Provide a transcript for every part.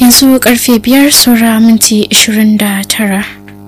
yanzu karfe biyar saura minti 29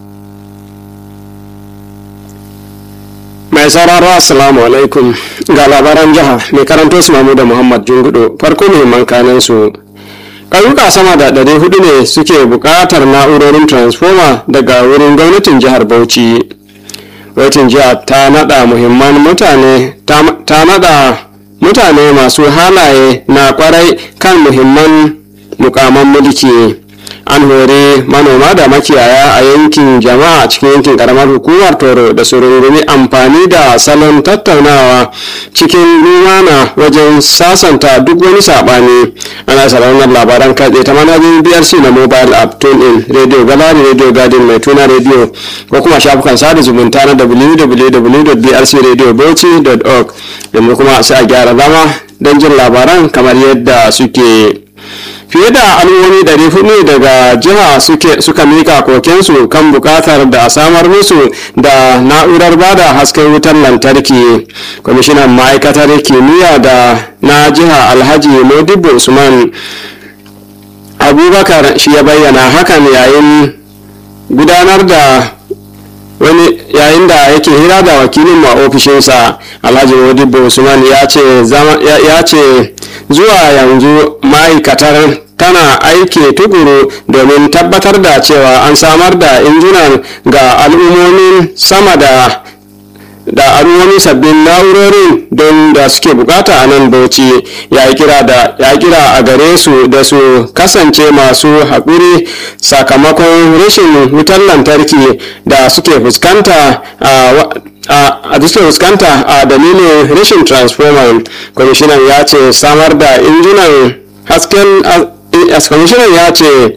mai sauraro assalamu alaikum ga labaran jiha mai karanto su mamu da muhammad jungudo farko muhimman kanan su ƙauyuka sama da ɗari hudu ne suke buƙatar na'urorin transformer daga wurin gwamnatin jihar bauchi gwamnatin jihar ta naɗa muhimman mutane ta naɗa mutane masu halaye na kwarai kan muhimman mukaman mulki an hore manoma da makiyaya a yankin jama'a cikin yankin karamar hukumar toro da su rungumi amfani da salon tattaunawa cikin lumana wajen sasanta duk wani saɓani ana sauraron labaran kai ta manajin brc na mobile app tune in radio galari radio garden mai tuna radio ko kuma shafukan sada zumunta na www.brcradiobauchi.org yanzu kuma sai a gyara zama don jin labaran kamar yadda suke fiye da al'ummomi ɗari hudu daga jiha suka mika kokensu kan buƙatar da samar musu da na'urar bada hasken wutar lantarki kwamishinan ma'aikatar kimiyya da na jiha alhaji modibo usman abubakar shi ya bayyana hakan yayin gudanar da wani yayin da yake hira da wakilin a ofishinsa alhaji modibo usman ya ce zuwa yanzu ma'aikatar tana aiki tukuru domin tabbatar da cewa an samar da injunan ga al'ummomin sama da da al'ummomin sabbin na'urorin don da suke bukata a nan bauchi ya kira da ya kira a gare su da su kasance masu haƙuri sakamakon rashin wutar lantarki da suke fuskanta a a suke fuskanta a dalilin rashin transformer kwamishinan ya ce samar da injunan hasken kwamishinan ya ce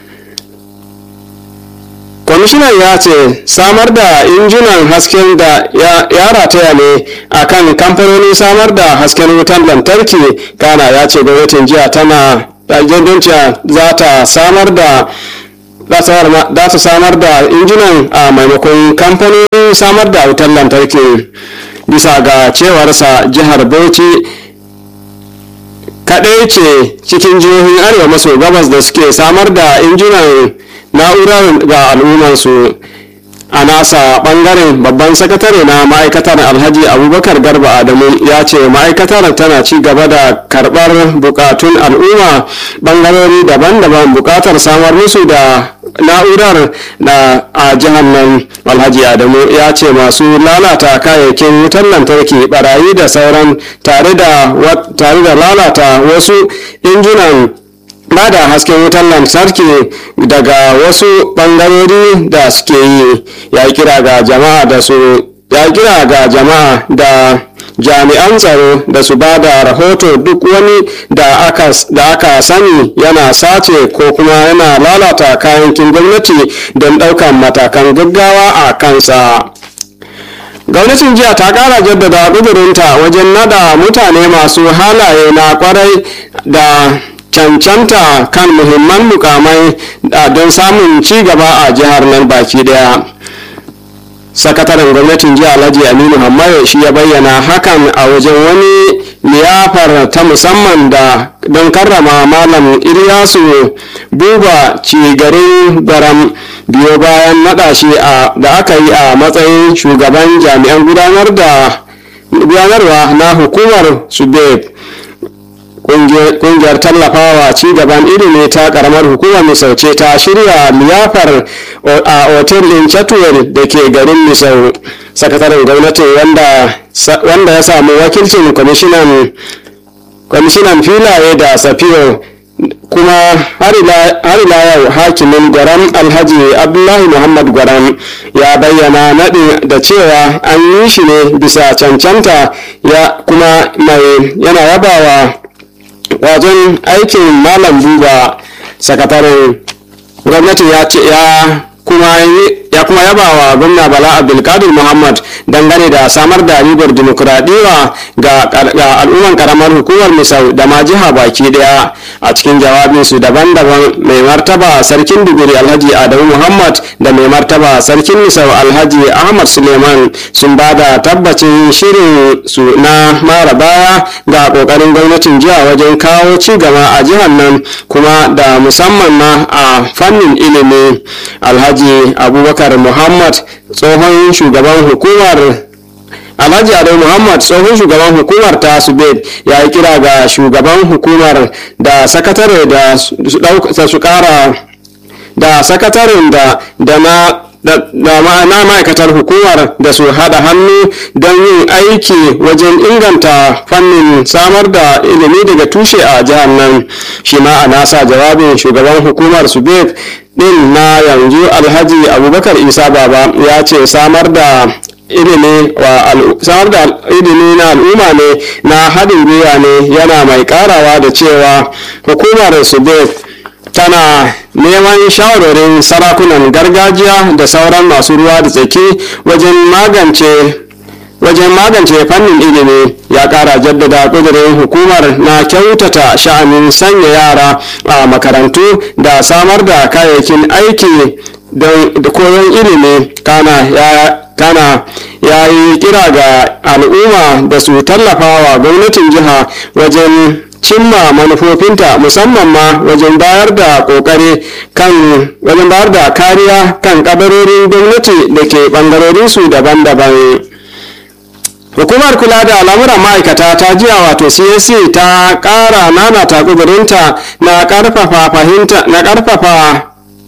kwamishinan ya ce samar da injunan hasken da ya rataya ne a kan kamfanonin samar da hasken wutan lantarki kana ya ce gwamnatin jiya tana jandonciya za ta samar da za ta samar da injunan a maimakon kamfanonin samar da wutan lantarki bisa ga cewarsa jihar bauchi kaɗai ce cikin jihohin arewa maso gabas da suke samar da injunan na'urar ga al'ummarsu a nasa bangaren babban sakatare na ma'aikatar alhaji abubakar garba adamu ya ce ma'aikatar tana ci gaba da karbar bukatun al'umma bangarori daban-daban bukatar samar musu da na'urar da a jihar nan alhaji adamu ya ce masu lalata kayayyakin wutar lantarki barayi da sauran tare da lalata wasu injunan ba da hasken wutar lantarki daga wasu bangarori da suke yi ya kira ga jama'a da su ya kira ga jama'a da jami'an tsaro da su ba da rahoto duk wani da aka, da aka sani yana sace ko kuma yana lalata kayan gwamnati don ɗaukan matakan gaggawa a kansa gwamnatin jiya ta kara jaddada ƙudurinta wajen nada mutane masu halaye na kwarai da cancanta kan muhimman mukamai don samun ci gaba a jihar nan baki daya sakataren gwamnatin jiya alhaji aminu hammaye shi ya bayyana hakan a wajen wani liyafar ta musamman da don karrama malam iliyasu buba cigarin garam biyo bayan naɗa shi da aka yi a matsayin shugaban jami'an gudanar da gudanarwa na hukumar subeb kungiyar tallafawa ci gaban ilimi ta karamar hukumar misauce ta shirya liyafar a otel din chatwell da ke garin misau sakataren gwamnati wanda ya samu wakilcin kwamishinan filaye da safiyo kuma har ila yau hakimin gwaram alhaji abdullahi muhammad gwaram ya bayyana naɗin da cewa an yi shi ne bisa cancanta ya kuma mai yana yabawa wajen aikin malam buba sakataren gwamnati ya ce ya kuma ya kuma yaba wa gwamna bala abdulkadir muhammad dangane da samar da ribar dimokuraɗiyya ga al'umman karamar hukumar misau da ma jiha baki daya a cikin jawabinsu daban-daban mai martaba sarkin duguri alhaji adamu muhammad da mai martaba sarkin misau alhaji ahmad suleiman sun ba da tabbacin shirin su na mara baya ga kokarin gwamnatin jiha wajen kawo ci gaba a jihar nan kuma da musamman ma a fannin ilimi alhaji abubakar muhammad tsohon shugaban hukumar alhaji ado muhammad tsohon shugaban hukumar ta subed ya yi kira ga shugaban hukumar da sakatare da su kara da sakataren da da na da ma'aikatar hukumar da su hada hannu don yin aiki wajen inganta fannin samar da ilimi daga tushe a jihar nan shi ma a nasa jawabin shugaban hukumar subeb din na yanzu alhaji abubakar isa baba ya ce samar da ilimi wa samar da ilimi na al'umma ne na haɗin gwiwa ne yana mai karawa da cewa hukumar subeb tana neman shawarorin sarakunan gargajiya da sauran masu ruwa da tsaki wajen magance wajen magance fannin ilimi ya kara jaddada kudirin hukumar na kyautata sha'anin sanya yara a makarantu da samar da kayayyakin aiki da koyon ilimi kana ya kana ya yi kira ga al'umma da su tallafa wa gwamnatin jiha wajen cimma manufofinta musamman ma wajen bayar da kokari kan wajen bayar da kariya kan kadarorin gwamnati da ke bangarorinsu daban-daban hukumar kula da al'amuran ma'aikata ta jiya wato csc ta kara nana ta kudurinta na karfafa fahimta na karfafa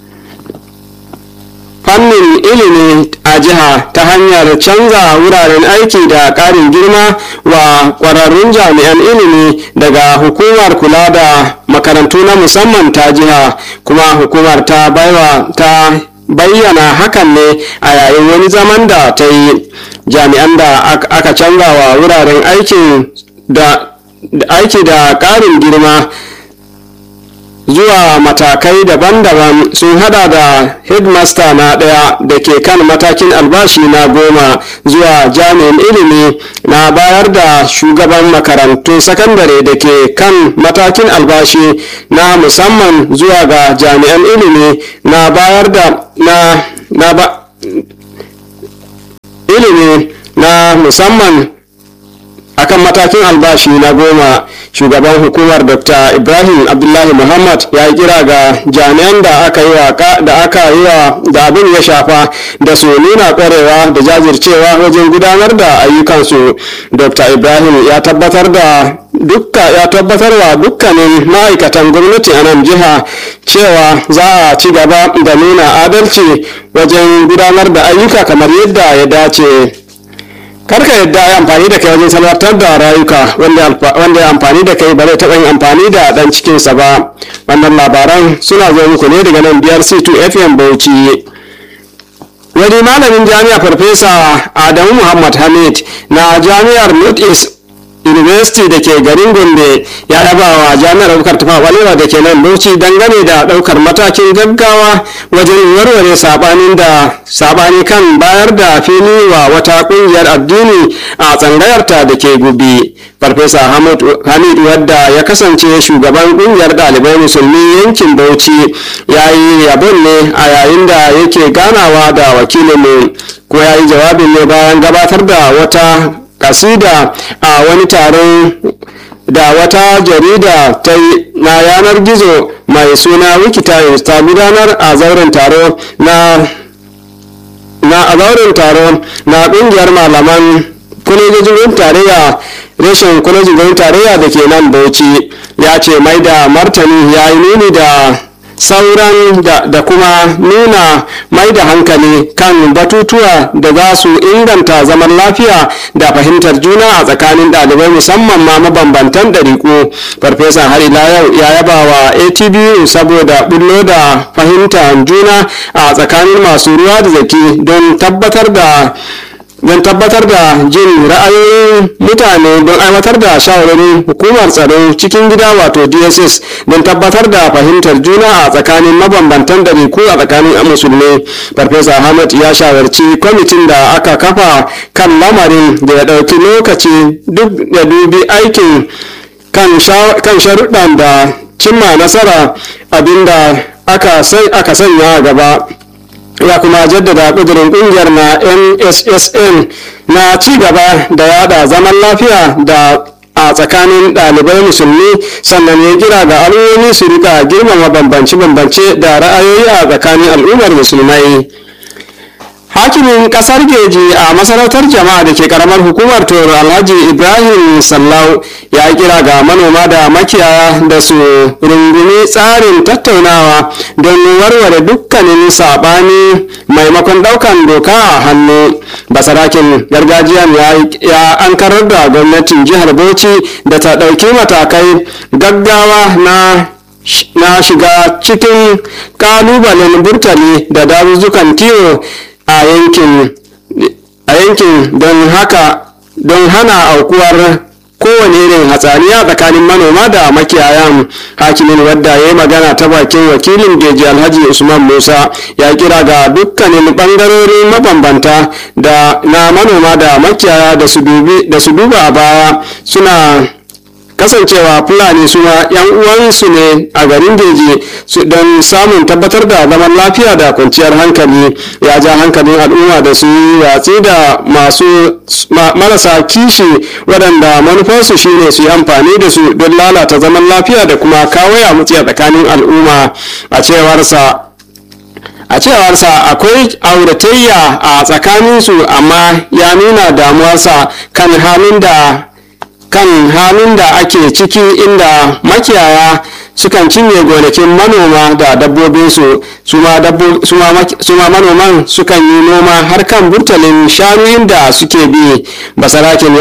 fannin ilimi a jiha ta hanyar canza wuraren aiki da ƙarin girma wa ƙwararrun jami'an ilimi daga hukumar kula da makarantu na musamman ta jiha kuma hukumar ta baiwa ta bayyana hakan ne a yayin wani zaman da ta yi jami'an da aka canza wa wuraren aikin da aiki da ƙarin girma zuwa matakai daban-daban sun hada da headmaster na daya da ke kan matakin albashi na goma zuwa jami'in ilimi na bayar da shugaban makarantun sakandare da ke kan matakin albashi na musamman zuwa ga jami'an ilimi na bayar da na, na ba, ilimi na musamman akan matakin albashi na goma shugaban hukumar dr ibrahim abdullahi muhammad ya yi kira ga jami'an da aka yi wa da aka yi wa da abin ya shafa da su nuna kwarewa da jajircewa wajen gudanar da ayyukansu dr ibrahim ya tabbatar da dukka ya tabbatar wa dukkanin ma'aikatan gwamnati a nan jiha cewa za a ci gaba da nuna adalci wajen gudanar da ayyuka kamar yadda ya dace karka yadda ya amfani da kai wajen salwatar da rayuka wanda ya amfani da kai ba zai taɓa yin amfani da ɗan cikinsa ba wannan labaran suna zo muku ne daga nan biyar c2 fm bauchi wani malamin jami'a farfesa adamu muhammad hamid na jami'ar north east university da ke garin gombe ya yaba wa jami'ar abubakar tafa walewa da ke nan bauchi dangane da daukar matakin gaggawa wajen warware sabanin da sabani kan bayar da fili wa wata kungiyar addini a tsangayarta da ke gubi farfesa hamid wadda ya kasance shugaban kungiyar dalibai musulmi yankin bauchi ya yi yabon ne a yayin da yake ganawa da wakilinmu ko ya yi jawabin ne bayan gabatar da wata kasida a wani taron da wata jarida ta yi na yanar gizo mai suna wikitimes ta gudanar a zauren taro na na a zauren taro na kungiyar malaman kwalejojin tarayya reshen kwalejojin tarayya da ke nan bauchi ya ce mai da martani ya yi nuni da sauran da, da kuma nuna mai da hankali kan batutuwa da za su inganta zaman lafiya da fahimtar juna a tsakanin ɗalibai musamman ma mabambantan ɗariƙu farfesa har ila yau ya yaba wa atbu saboda bullo da fahimtar juna a tsakanin masu ruwa da zaki don tabbatar da don tabbatar da jin ra'ayoyin mutane don aiwatar da shawarorin hukumar tsaro cikin gida wato dss don tabbatar da fahimtar juna a tsakanin mabambantan ɗabi'u a tsakanin musulmai farfesa ahmad ya shawarci kwamitin da aka kafa kan lamarin da ya ɗauki lokaci duk da dubi aikin kan sharuɗan da cimma nasara abinda aka sanya gaba ya kuma jaddada ƙudurin ƙungiyar na nssn na ci gaba da yada zaman lafiya da a tsakanin ɗalibai musulmi sannan ya kira ga al'ummomi su rika girmama bambance-bambance da ra'ayoyi a tsakanin al'ummar musulmai hakimin kasar geji a masarautar jama'a da ke karamar hukumar toro alhaji ibrahim sallau ya kira ga manoma da makiyaya da su rungumi tsarin tattaunawa don warware dukkanin saɓani maimakon ɗaukan doka a hannu basarakin gargajiyan ya ankarar da gwamnatin jihar bauchi da ta ɗauki matakai gaggawa na na shiga cikin kalubalen burtali da dazuzzukan kiwo a yankin don haka don hana aukuwar kowane irin hatsaniya tsakanin manoma da makiyayan hakimin wadda ya yi magana ta bakin wakilin geji alhaji usman musa ya kira ga dukkanin bangarori mabambanta da na manoma da makiyaya da su duba a baya suna kasancewa fulani suna yan uwansu ne a garin deji don samun tabbatar da zaman lafiya da kwanciyar hankali ya ja hankalin al'umma da su yi watsi da masu marasa kishi waɗanda manufarsu shine su yi amfani da su don lalata zaman lafiya da kuma kawo ya mutsi a tsakanin al'umma a cewarsa a cewarsa akwai auratayya a tsakaninsu amma ya nuna damuwarsa kan halin da kan halin da ake ciki inda makiyaya sukan cinye gonakin manoma da dabbobinsu su ma manoman sukan yi noma har kan burtalin shanu inda suke bi basarakin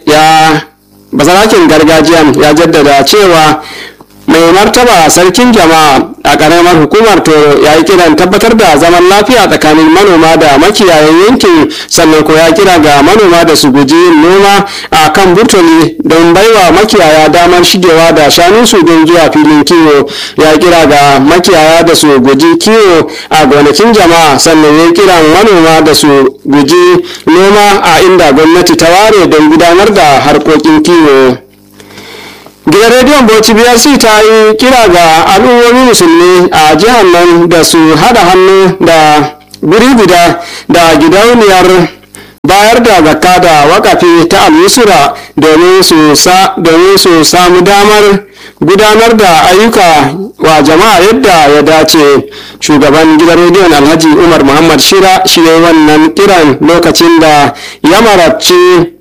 gargajiyan ya jaddada cewa mai martaba sarkin jama'a a ƙaramar hukumar toro ya yi kiran tabbatar da zaman lafiya tsakanin manoma da makiyayan yankin sannan ko ya kira ga manoma da su guji yin noma a kan burtoli don baiwa makiyaya damar shigewa da shanunsu don zuwa filin kiwo ya kira ga makiyaya da su guji kiwo a gonakin jama'a sannan ya kira manoma da su guji noma a inda gwamnati ta ware don gudanar da harkokin kiwo. gidan rediyon bauchi brc ta yi kira ga al'ummomi musulmi a jihar nan da su hada hannu da guri guda da gidauniyar bayar da zakka da wakafi ta al-yusra domin su samu damar gudanar da ayyuka wa jama'a yadda ya dace shugaban gidan rediyon alhaji umar muhammad shira shi wannan kiran lokacin da ya marabci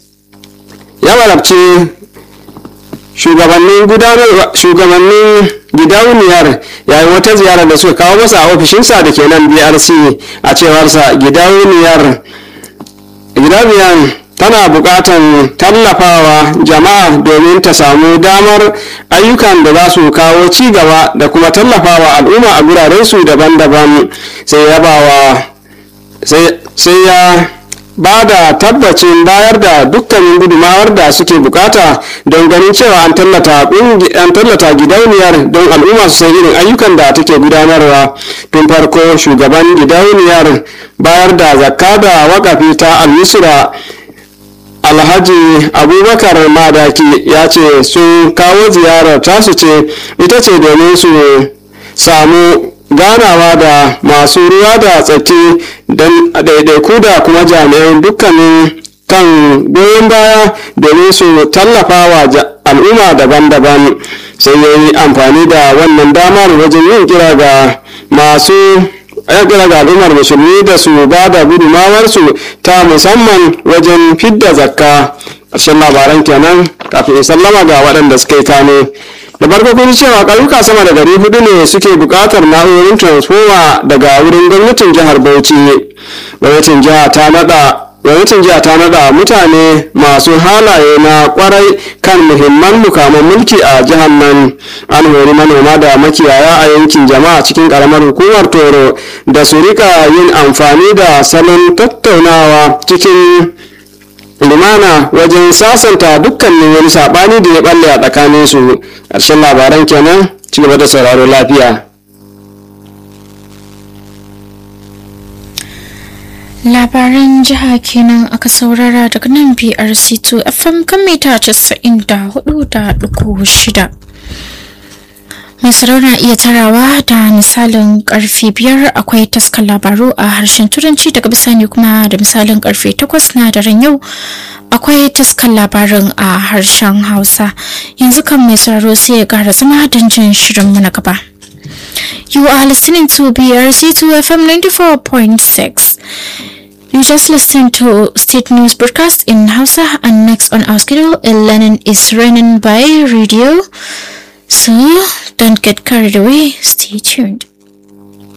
shugabannin gudanarwa shugabannin gidauniyar yayin wata ziyara da suka kawo masa a ofishinsa da ke nan brc a cewarsa gidauniyar gidauniyar tana buƙatar tallafawa jama'a domin ta samu damar ayyukan da za su kawo ci gaba da kuma tallafawa al'umma a gurarensu daban-daban sai ya bawa sai ya ba da tabbacin bayar da dukkanin gudumawar da suke bukata don ganin cewa an tallata gidauniyar don al'umma su san irin ayyukan da take gudanarwa tun farko shugaban gidauniyar bayar da zakka da wakafi ta al-yusra alhaji abubakar madaki ya ce sun kawo ziyarar tasu ce ita ce domin su samu ganawa da masu ruwa da tsaki don daidaiku da kuma jami'an dukkanin kan goyon baya domin su tallafa wa al'umma daban-daban sai ya yi amfani da wannan damar wajen yin kira ga masu ya kira ga al'ummar musulmi da su ba da gudumawarsu ta musamman wajen fidda zakka ƙarshen labaran kenan kafin sallama ga waɗanda suka yi kano da farko kun cewa ƙauyuka sama da gari hudu ne suke buƙatar na'urorin transformer daga wurin gwamnatin jihar bauchi gwamnatin jiha ta nada gwamnatin jiya ta nada mutane masu halaye na kwarai kan muhimman mukaman mulki a jihar nan an hori manoma da makiyaya a yankin jama'a cikin karamar hukumar toro da su rika yin amfani da salon tattaunawa cikin lumana wajen sasanta dukkanin wani sabani da ya balle a tsakaninsu ƙarshen labaran kenan ci gaba da sauraro lafiya labaran jiha kenan aka saurara daga nan brc2 fm kan mita 94.6 mai na iya tarawa da misalin karfe biyar akwai taskar labaru a harshen turanci daga bisani kuma da misalin karfe takwas na daren yau akwai taskar labarin a harshen hausa yanzu kan mai sauraro sai ya gara zama don jin shirin na gaba you are listening to brc2 fm 94.6 You just listened to state news broadcast in Hausa and next on our schedule, Lenin is running by radio. So don't get carried away. Stay tuned.